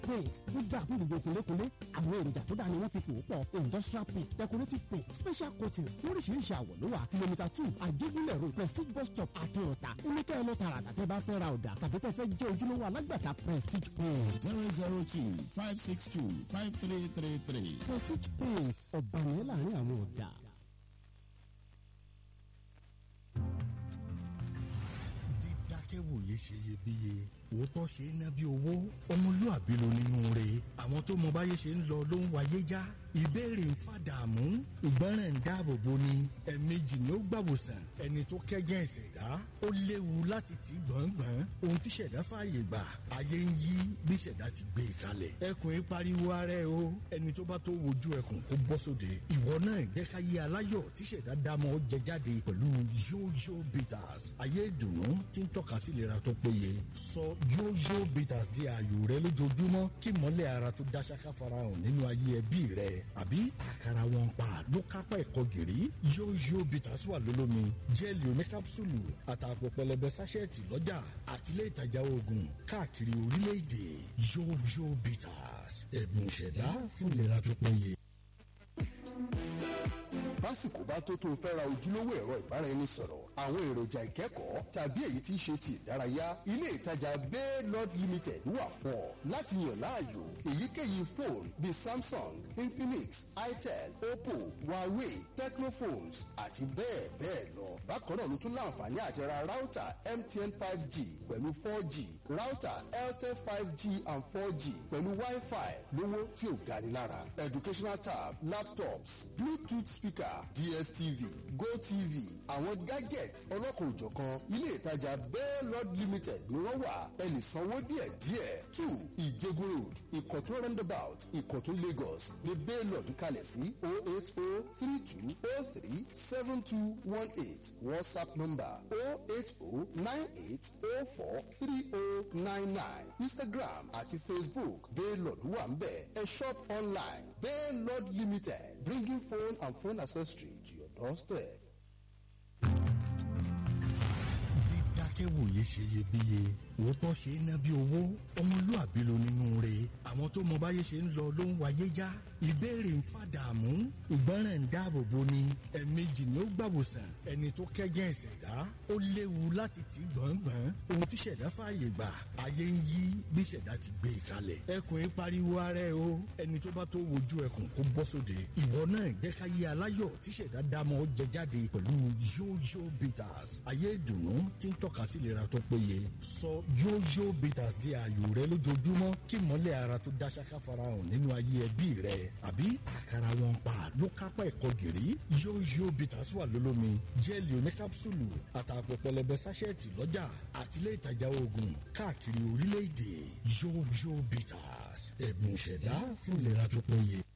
paint gbogbo àkún gbogbo kúnlékúnlé àwọn èròjà tó dáa ni wọ́n fi pò ó pọ̀ industrial paint decorative paint special coatings lóríṣiríṣi àwọ̀ ló wà kìlómítà two àjẹgúnlẹ̀ road prestige bus stop àtúnọ̀tà oníkẹ́ ẹ lọ tààràtà tẹ́ bá fẹ́ ra ọ̀dà tàbí tẹ́ fẹ́ jẹ́ ojúlówó alágbàtà prestige paint. zero zero two five six two five three three three. prestige paint ọ̀bànìyàn láàrin àwọn ọ̀dà. dídákẹ́wòye ṣe iyebíye òótọ́ ṣe é ná bí owó ọmọlúàbí ló nínú rẹ̀ àwọn tó mọ báyé ṣe ń lọ ló ń wáyé já ìbéèrè ń fàdààmú ìgbọràn ń dáàbò bo ni ẹ̀ẹ̀mejì ni ó gbàwòsàn ẹni tó kẹ́gẹ́ ìṣẹ̀dá ó léwu láti tì gbọ̀ngbọ̀n ohun tí ṣẹ̀dá fààyè gbà ayé ń yí bí ṣẹ̀dá ti gbé e kalẹ̀ ẹkùn yìí pariwo ara ẹ o ẹni tó bá tó wojú ẹkùn kó bọ́ sóde ìwọ náà jẹ́ ká yé aláyọ̀ tí ṣẹ̀dá dámọ̀ jẹ jáde pẹ̀lú yóyó bitters ayé ìdùnnú tí ń tọ́ka sí ìlera tó péye sọ yóyó bitters di ààyò rẹ lójoojúmọ́ kí mọ́lẹ̀ ara tó dá ṣáká farahàn nínú ayé ẹbí rẹ àbí àkàrà wọn pa ló kápá ẹ̀kọ́ gìrì yóyó bitters wà lólómi jẹ́ẹ̀lì oní kápsúlù àtàpọ̀ pẹlẹbẹ sáṣẹ́ẹ̀tì lọ́jà àtìlẹ́ ìtajà oògùn káàkiri orílẹ̀-èdè yóyó bitters ẹ̀bùn ìṣẹ̀dá fún ìlera tó péye básìkò bá tó tó fẹ́ ra ojúlówó ẹ̀rọ ìbáraẹnisọ̀rọ̀ àwọn èròjà ìkẹ́kọ̀ọ́ tàbí èyí tí ń ṣe ti ìdárayá ilé ìtajà bay lord limited wà fún ọ láti yàn láàyò èyíkéyìí fóònù bíi samsung infinix itel oppo huawei tecnophones àti bẹ́ẹ̀ bẹ́ẹ̀ lọ bákan náà ló tún láǹfààní àti ra ráútà mtn five g pẹ̀lú four g ráútà airtel five g and four g pẹ̀lú wi-fi lówó tí ò gani lára educational tab laptops bluetooth speaker dstv gotv àwọn gadget ọlọ́kan-ò-jọ̀kan ilé ìtajà bell lord limited ni wọ́n wà ẹ lè sanwó díẹ̀díẹ̀ two ìjẹgun road ìkọ̀tún roundabout ìkọ̀tún lagos ní bell lord kalẹ̀ sí o eight o three two o three seven two one eight whatsapp number o eight o nine eight o four three o nine nine instagram àti facebook bell lord wà ń bẹ̀ ẹ shop online bell lord limited bringing phone and phone accessory to your doorstep. dídákẹ́wòye ṣe iyebíye òótọ́ ṣe é ná bí owó ọmọlúàbí ló nínú rẹ̀ àwọn tó mọ báyé ṣe ń lọ ló ń wáyé já ìbéèrè ń fàdààmú ìgbọràn ń dáàbò bo ni ẹ̀ẹ̀mejì ni ó gbàwòsàn ẹni tó kẹ́gẹ́ ìṣẹ̀dá ó léwu láti tì gbọ̀ngbọ̀n ohun tí ṣẹ̀dá fààyè gbà ayé ń yí bí ṣẹ̀dá ti gbé e kalẹ̀ ẹkùn yìí pariwo ara ẹ o ẹni tó bá tó wojú ẹkùn kó bọ́ sóde ìwọ náà jẹ́ ká yé aláyọ̀ tí ṣẹ̀dá dámọ̀ jẹ jáde pẹ̀lú yóyó bitters ayé ìdùnnú tí ń tọ́ka sí ìlera tó péye sọ yóyó bitters di ààyò rẹ lójoojúmọ́ kí mọ́lẹ̀ ara tó dá ṣáká farahàn nínú ayé ẹbí rẹ àbí àkàrà wọn pa ló kápá ẹ̀kọ́ gìrì yóyó bitters wà lólómi jẹ́ẹ̀lì oní kápsúlù àtàpọ̀ pẹlẹbẹ sáṣẹ́ẹ̀tì lọ́jà àtìlẹ́ ìtajà oògùn káàkiri orílẹ̀-èdè yóyó bitters ẹ̀bùn ìṣẹ̀dá fún ìlera tó péye.